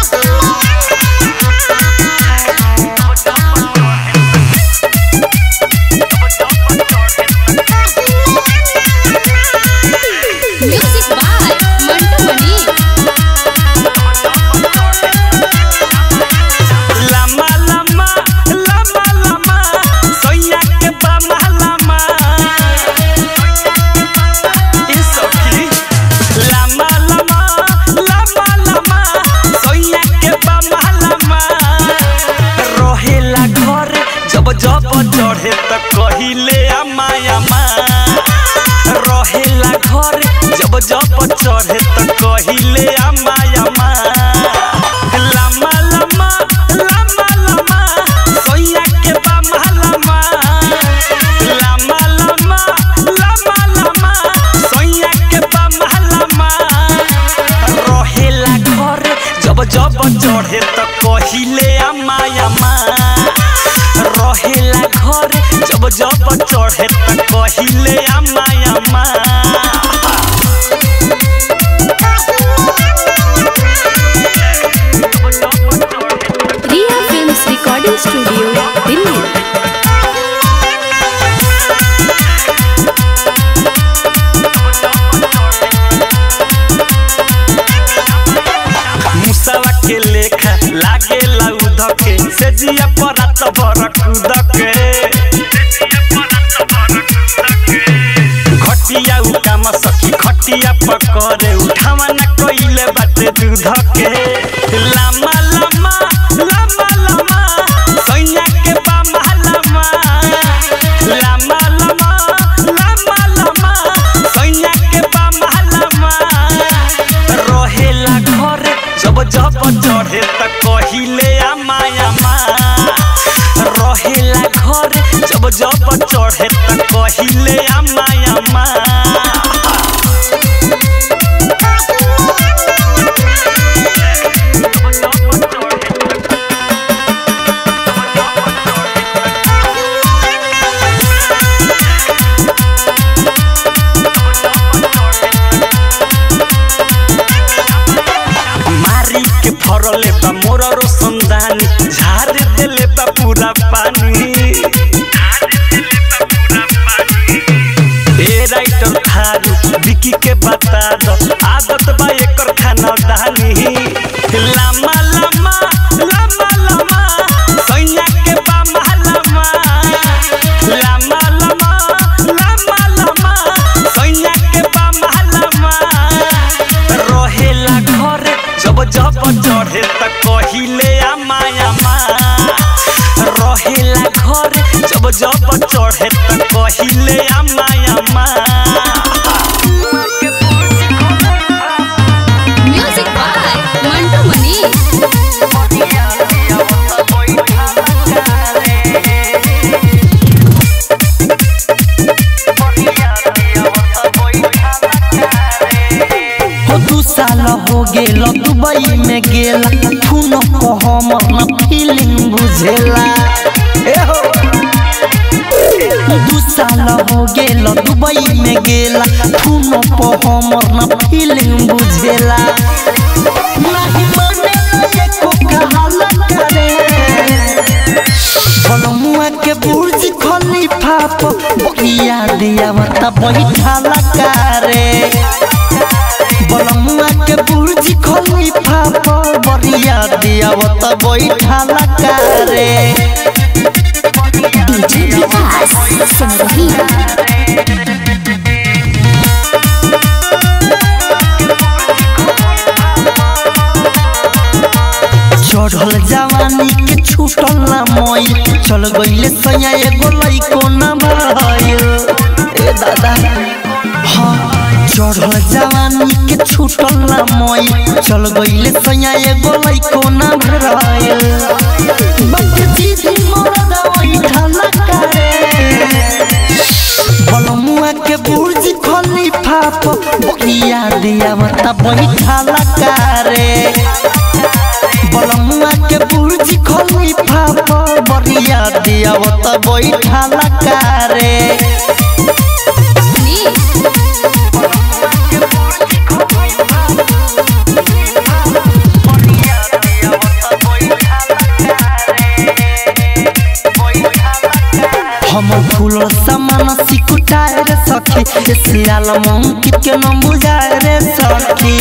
Music by Mantu मनी लम्बा लम्बा लम्बा लम्बा सोइया के बामा लम्बा ई सखी लम्बा लम्बा लम्बा लम्बा सोइया के बामा लम्बा रहेला घर जब जब चढ़े त कहिले अम्मा अम्मा रहेला घर जब जब चढ़े त कहिले अम्मा अम्मा लम्बा लम्बा लम्बा लम्बा सोइया के बामा लम्बा लम्बा लम्बा लम्बा लम्बा सोइया के बामा लम्बा रहेला घर जब जब चढ़े त कहिले अम्मा अम्मा रहेला घर जब जब चढ़े त कहिले अम्मा अम्मा Riya films recording studio Delhi मुसवा के लेखा लागे लाउद के से जिया परात भर कूद के घटिया उ काम सखी खटिया पकड़े उठावा न कइले बाटे दूध के लामा लामा लामा लामा सैया के बामा लामा लामा लामा लामा लामा सैया के बामा लामा रहेला घर जब जब चढ़े त कहिले अम्मा अम्मा रहेला घर जब जब चढ़े त कहिले अम्मा अम्मा मारी के फरले बा मोर रोशनदानी झाड़ देले बा पूरा पानी ए राइटर थारू विकी के बता दो आदत बा एकर खाना दानी लामा लामा लामा लामा सैया के बामा लामा लामा लामा लामा लामा सैया के बामा लामा रहेला घर जब जब चढ़े त कहिले अम्मा अम्मा रहेला घर जब जब चढ़े त कहिले अम्मा अम्मा म्यूजिक बाय मंटू मनी हो दू साल हो गेल दुबई में गेला खून को हम न फीलिंग बुझेला ए हो दू साल हो गेल दुबई में गेला खून को हम न फीलिंग बुझेला नहीं मानेला एको कहाला करे बलमुआ के बुर्ज खलीफा पर बकिया दिया मत बैठाला कारे बलमुआ के बुर्ज खलीफा पर बरिया दिया मत बैठाला कारे डीजे विकास संगही चढ़ल जवानी के छूटल ना मोई चल गईले सैया एगो लइको ना भइल ए दादा हाँ चढ़ल जवानी के छूटल ना मोई चल गईले सैया एगो लइको ना भइल बच्चे दीदी मरद बैठल करे बलमुआ के बुर्ज खलीफा पर बकिया दिया मत बैठाला कारे बलमुआ के बुर्ज खलीफा पर बरिया दिया मत बैठाला कारे हम फूल समान सिकुटाए रे सखी ए सियाल मंकित के न बुझाए रे सखी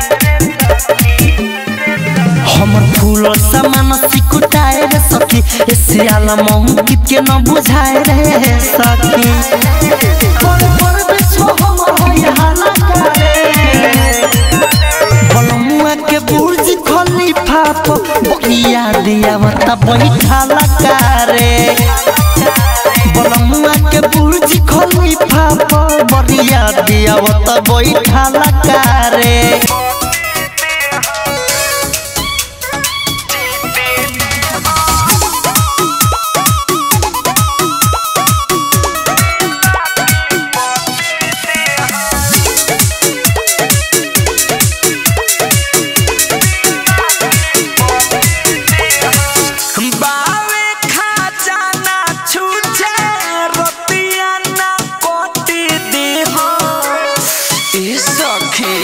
हमर फूल समान सिकुटाए रे सखी ए सियाल मंकित के न बुझाए रे सखी पर पर बिछो हमर होय हाला करे बलमुआ के बुर्ज खलीफा पर बनिया दिया मता बैठाला कारे बलमुआ के बुर्ज खलीफा पर बनिया दिया मता बैठाला कारे बावे खजाना छूछे रतिया ना कोटी देह ए सखी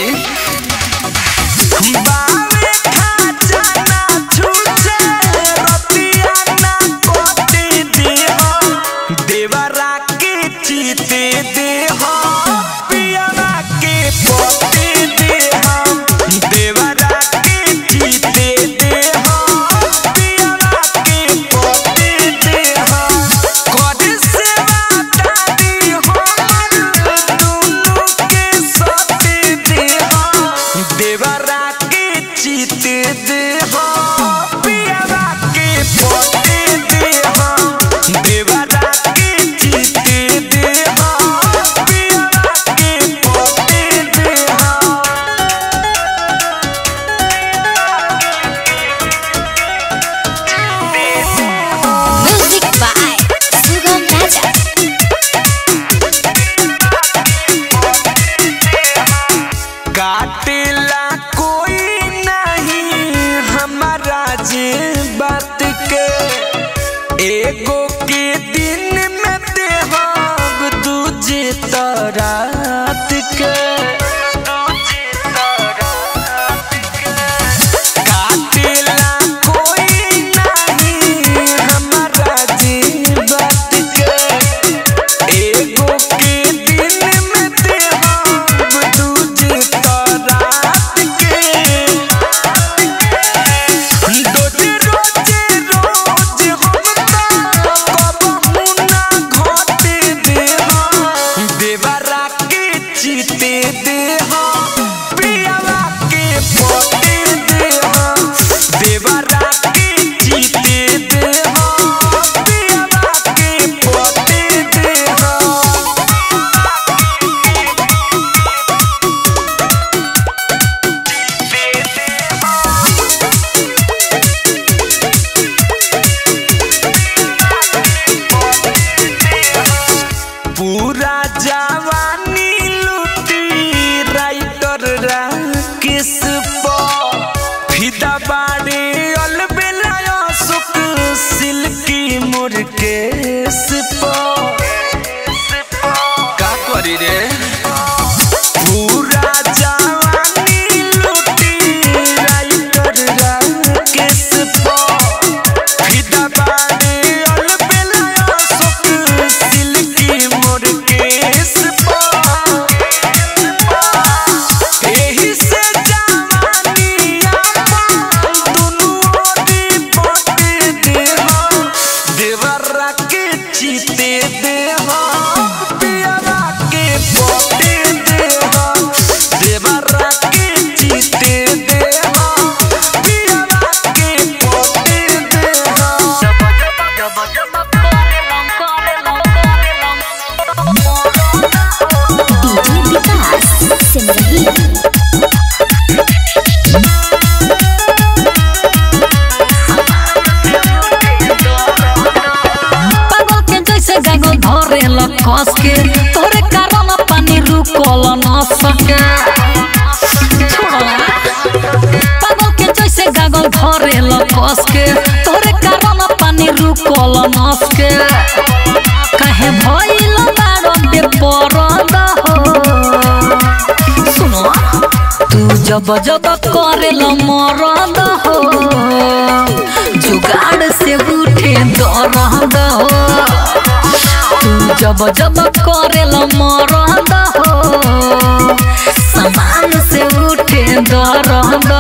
बावे खजाना छूछे रतिया ना कोटी देह देवरा के चीते देह पियरा के पोते देह देवरा के चीते देह पियरा के पोते देह कोडी सेवा दादी हमर दुनु के सते देह देवरा के चीते देह पियरा के पोते देह देवरा के चीते देह पियरा के पोते देह Music by Sugam Raja. काटेला कोई नहीं हमारा जे बात के एगो के दिन में देहब दूजे तरात के काटेला कोई नहीं हमारा जे बात के एगो के दिन में देहब दूजे तरात के रोजे रोजे रोज हम कबहू ना घटे देहा देवरा के चीते देहा पियावा के पोते देहा देवरा के चीते देहा पियावा के पोते देहा पूरा जवानी लूटी राइटर राकेश पर फिदा बाड़े अलबेला सुख सिल्की मुर्केश पर का करी रे पूरा जवानी लूटी राइटर राकेश पर फिदा बाड़े अलबेला सुख सिल्की मुर्केश पर एही से जवानी आपन दुनु ओरी पटे देहा देवरा के चीते देहा पियरा के पटे देहा देवरा के चीते देहा पियरा के पटे देहा DJ Vikas Simrahi. पागल के जैसे गागल धरे ल कस के तोरे कारण पानी रुकल न सके छोड़ला पागल के जैसे गागल धरे ल कस के तोरे कारण पानी रुकल न सके काहे भइल बारो बेपरद हो सुनो तू जब जब करेल मरद हो जुगाड़ से उठे दरद हो जब जब करेल मरद हो समान से उठे दरद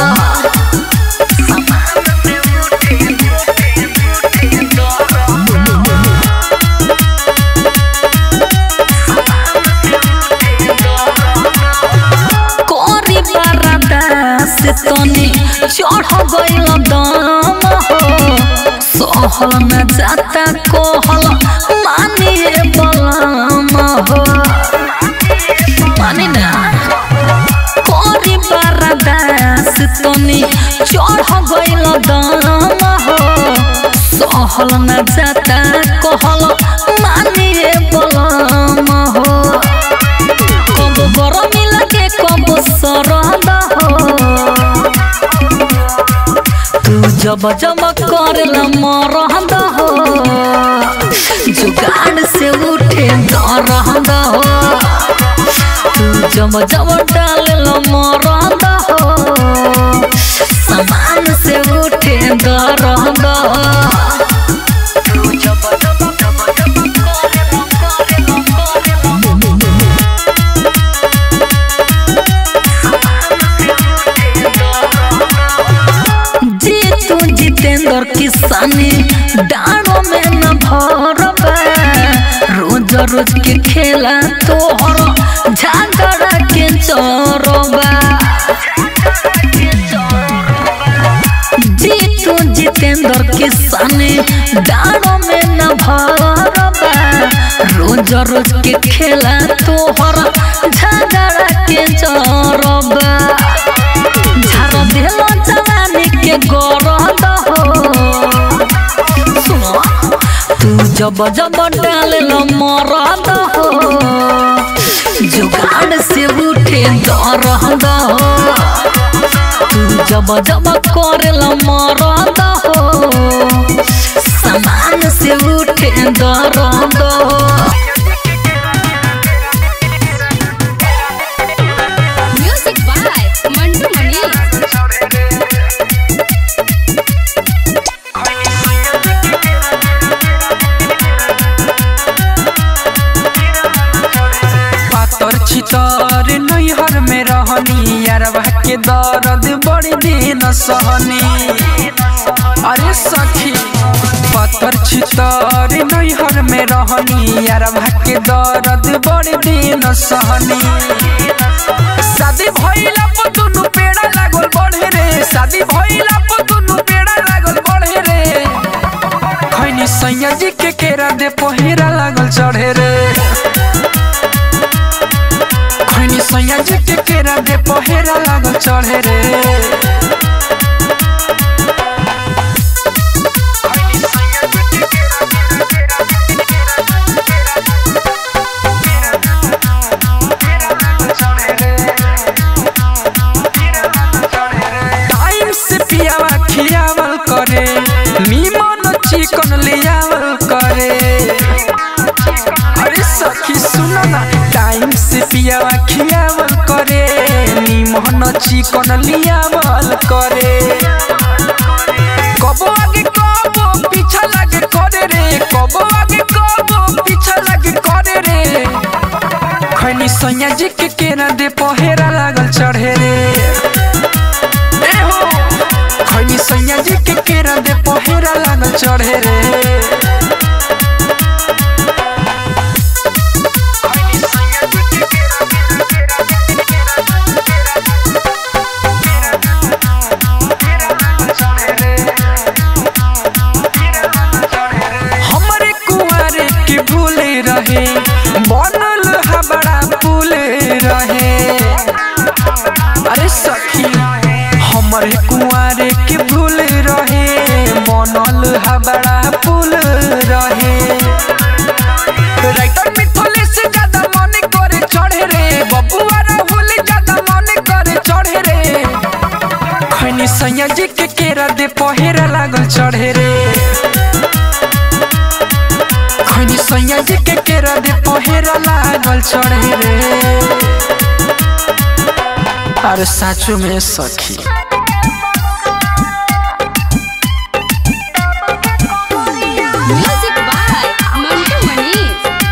कोरी बरदा से तनी चढ़ गइल दम हो सहल न जाता कोहल मानिए बलम हो मानी ना कोरी बरदा से तनी चढ़ गइल दम हो सहल न जाता कोहल मानिए बलम हो कब गरमी लगे कब सरद हो तू जब जब करल मरद हो जुगाड़ से उठे दरद हो तू जब जब डालल मरद हो समान से उठे दरद तू जब जब जब जब करल करल करल जीतू जितेंद्र किसानी डाणों में न भरबा रोज रोज के खेला तोहर झगड़ा के चोरबा जीतू जितेंद्र किसानी डाणों में न भरबा रोज रोज के खेला तोहर झगड़ा के चोरबा झार देलो जवानी के गरद हो सुनो तू जब जब डालल मरद हो जुगाड़ से उठे दरद हो तू जब जब करल मरद हो समान से उठे दरद हो म्यूजिक बाय मंटू मनी पातर छितर नैहर में रहनी यारवा के दर्द बड़ी दिन सहनी अरे सखी पातर छितर नैहर में रहनी यारवा के दर्द बड़ी दिन सहनी शादी भइला पर दुनु पेड़ा लागल बढ़े रे शादी भइला पर दुनु पेड़ा लागल बढ़े रे खैनी सैया जी के केरा दे पहिरा लागल चढ़े रे खैनी सैया जी के केरा दे पहिरा लागल चढ़े रे टाइम से पियावा खियावल करे मीमन चिकन लियावल करे अरे सखी सुनो ना टाइम से पियावा खियावल करे मीमन चिकन लियावल करे कबो आगे कबो पीछा लगे करे रे कबो आगे कबो पीछा लगे करे रे खैनी सैया जी के केरा दे पहेरा लागल चढ़े रे ए हो खैनी सैया जी के केरा दे पहेरा लागल चढ़े रे हमरे कुआरे के भूले रहे बनल हा बड़ा पुले रहे अरे सखी हमरे कुआरे के भूल रहे बनल हा बड़ा पुल रहे राइटर मिथले से ज्यादा मन करे चढ़े रे बबुआ राहुल ज्यादा मन करे चढ़े रे खैनी सैया जी के केरा दे पहेरा लागल चढ़े रे खैनी सैया जी के केरा दे पहेरा लागल चढ़े रे अरे साचो में सखी म्यूजिक बाय मंटू मनी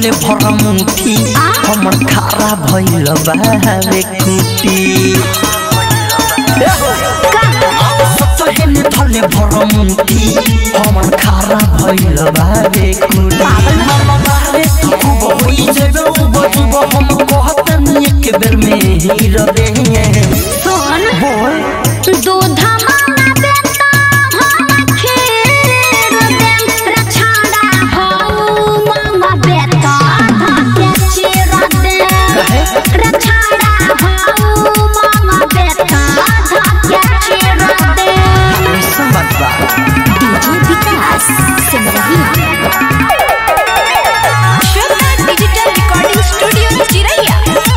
धले भर मुठी हमर खारा भइल बावे कुटी सचहेने धले भर मुठी हमर खारा भइल बावे कुटी मामा बारे तू खूब होई जेबे बजुब हम कहतनी एक बेर में हीरो दे सुन बोल दूध मांगा बेटा हम खीर देम रछाड़ा हो मांगा बेटा धाके चीरा दे रछाड़ा हो मांगा बेटा धाके चीरा दे ऐसा बात बा DJ Vikas Simrahi Shweta digital recording studio चिरैया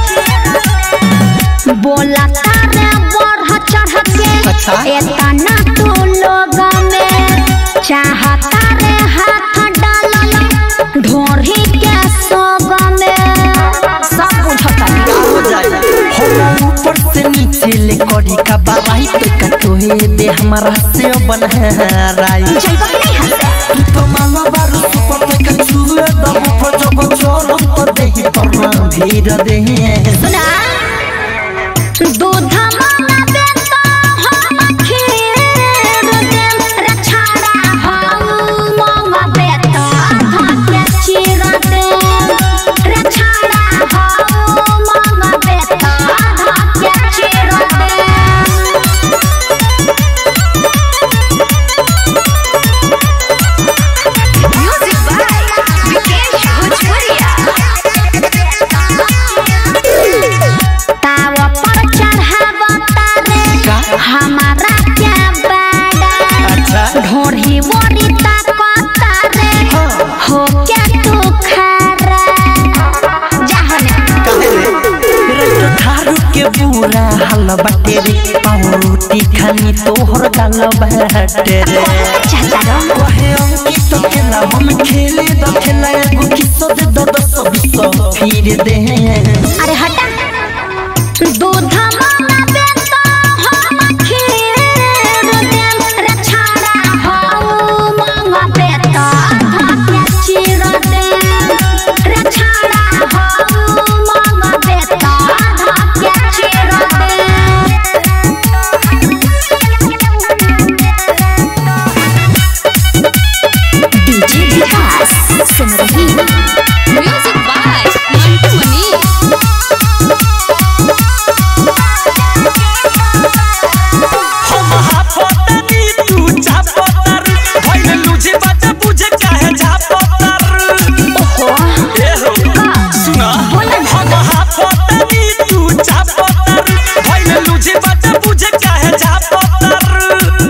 बोला तारे बढ़ चढ़ के अच्छा। एतना तू लोग में चाहता रे हाथ डालल ढोरी के सोग में सब बुझता हो जाए हम ऊपर से नीचे ले करी का बाराई तो का तोहे दे हमारा से बनहराई जइबा कि नहीं हंसे तू तो माला बारू सुपर ते का छुए दम पर जब चोरम तो देही पर ना भीड़ दे सुना दूध मांगा बेटा हम खीर देम रछाड़ा हम मांगा बेटा धाके चीरा देम रछाड़ा हम मांगा बेटा धाके चीरा देम म्यूजिक बाय विकेश भोजपुरिया तावा पर चढ़ावा तारे का? हमारा क्या बाड़ा अच्छा ढोढ़ी बोरी ताको तारे हो क्या तू खारा जाहने तो थारू के पूरा हल बाटे रे पावरोटी खानी तोहर गाल बाटे रे चाचा रो कहे अंकित तो खेला हम खेले द खेला एगो किस्सा दे दो दस बीस फिर दे अरे हटा दूध मांगा बेटा हम खीर देम रछाड़ा हो मांगा बेटा धाके चीरा देम रछाड़ा हो मांगा बेटा धाके चीरा देम DJ Vikas Simrahi music by Mantu Mani हम हाफतनी तू चापतर भइल लुझे बात बुझे काहे झापतर ओहो ए हो सुना हम हाफतनी तू चापतर भइल लुझे बात बुझे काहे झापतर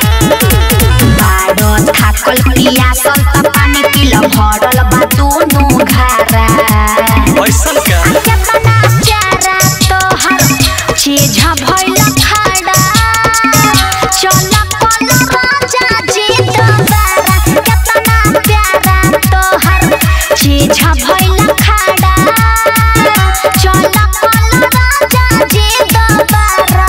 बारो थाकल पियासल त पानी पिल भरल बा दुनु घारा ऐसन का केतना प्यारा तोहर चीज भइल खाड़ा चल कल राजा जी दोबारा केतना प्यारा तोहर चीज भइल खाड़ा चल कल राजा जी दोबारा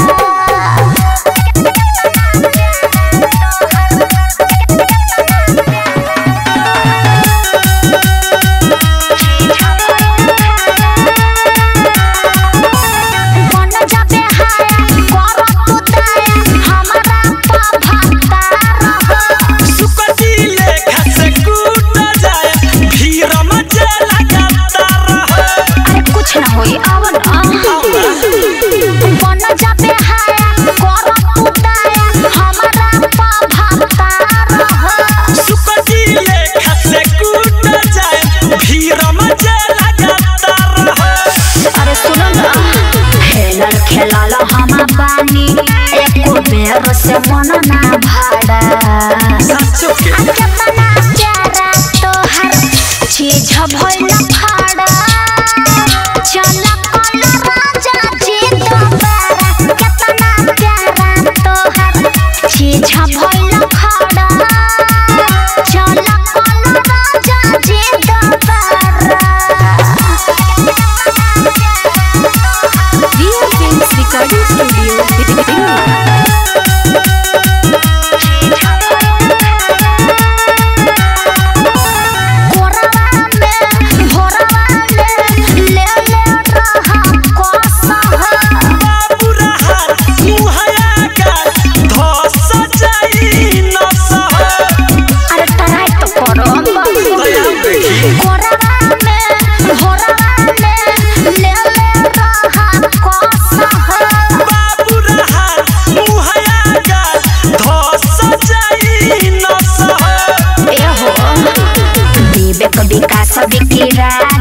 राजा